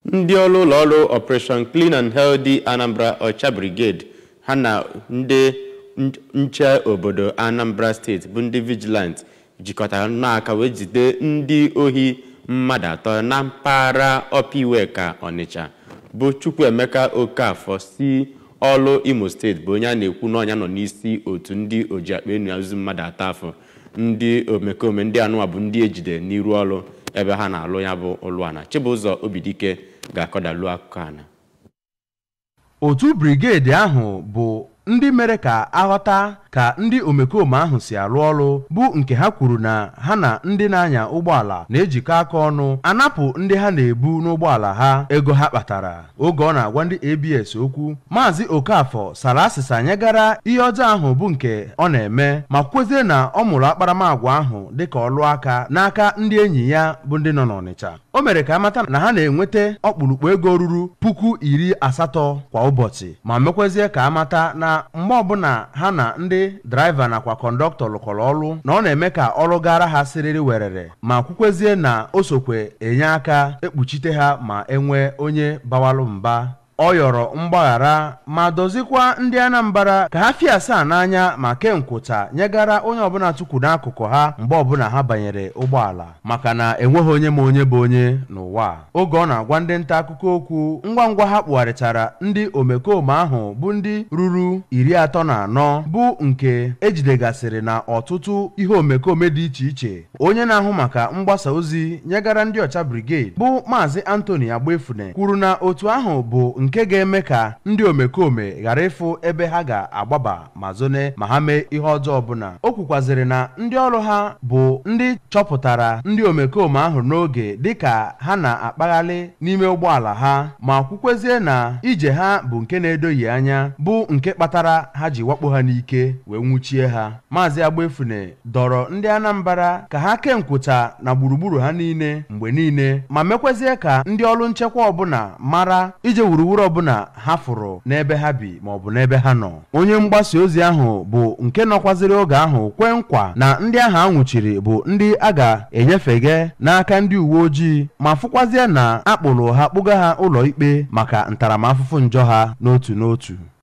ndị ọrụ ụlọ ọrụ operation clean and healthy anambra ọcha brigade ha na ndị nche obodo anambra steeti bụ ndị vigilant jikọtara n'aka wee jide ndị ohi mmadụ atọ na mpaghara ọpiweka ọnịcha bụ chukwuemeka okafọ si ọlụ imo steeti bụ onye a na-ekwu n'ọnya nọ n'isi otu ndị oji akpa enu azụ mmadụ atọ afọ ndị omekome ndị anụwa bụ ndị ejide n'iru ọrụ ebe ha na-alụ ya bụ ụlụana chibụzọ obidike ga-akọdalu akụkọ ana otu brigedi ahụ bụ ndị mere ka aghọta ka ndị omekome ahụ si arụ ọrụ bụ nke ha kwuru na ha na ndị na-anya ụgbọala na-ejikọ aka ọnụ anapụ ndị ha na-ebu n'ụgbọala ha ego ha kpatara oge ọ na-agwa ndị abs okwu maazị okafọ sara asịsa nyegara ihe ọjọọ ahụ bụ nke ọ na-eme ma kwezie na ọ mụrụ akparamagwa ahụ dịka ọlụ aka n'aka ndị enyi ya bụ ndị nọ n'ọnịcha o mere ka amata na ha na-enweta ọkpụrụkpụ ego ruru puku iri asatọ kwa ụbọchị ma mekwezie ka amata na mgbe ọbụla ha na ndị draiva nakwa kọndọktọ lụkọrọ ọrụ na ọ na-eme ka ọrụ gara ha siriri werere ma kwukwezie na o sokwe enye aka ekpuchite ha ma enwee onye bawalụ mba ọ yọrọ mgbaghara ma dozikwa ndị anambra ka ha fie asaa n'anya ma kee nkwụcha nyegara onye ọbụla tukwu n'akụkụ ha mgbe ọbụla ha banyere ụgbọala maka na enweghị onye ma onye bụ onye n'ụwa oge ọ na-agwa ndị nta akụkọ okwu ngwa ngwa ha kpụgharịchara ndị omekome ahụ bụ ndị ruru iri atọ na anọ bụ nke ejidegasịrị na ọtụtụ ihe omekome dị iche iche onye na-ahụ maka mgbasa ozi nyegara ndị ọcha brigade bụ maazị antoni agbefune kwuru na otu ahụ bụ nke ga-eme ka ndị omekome ghara ịfụ ebe ha ga-agbaba ma zone ma ha mee ihe ọjọọ ọbụla o kwukwazịrị na ndị ọrụ ha bụ ndị chọpụtara ndị omekome ahụ n'oge dịka ha na-akpaghalị n'ime ụgbọala ha ma kwukwezie na ije ha bụ nke na-edoghị anya bụ nke kpatara ha ji wakpo ha n'ike wee nwụchie ha maazị agbefune dọrọ ndị anambra ka ha kee nkwụcha na gburugburu ha niile mgbe niile ma mekwezie ka ndị ọrụ nchekwa ọbụla mara ije wuruwuru ọbụla ha fụrụ n'ebe ha bi maọbụ n'ebe ha nọ onye mgbasa ozi ahụ bụ nke nọkwaziri oge ahụ kwee nkwa na ndị ahụ a nwụchiri bụ ndị a ga-enyefege n'aka ndị uwe ojii ma fụkwazie na akpụrụ ha kpụga ha ụlọ ikpe maka ntaramahụhụ njọ ha n'otu n'otu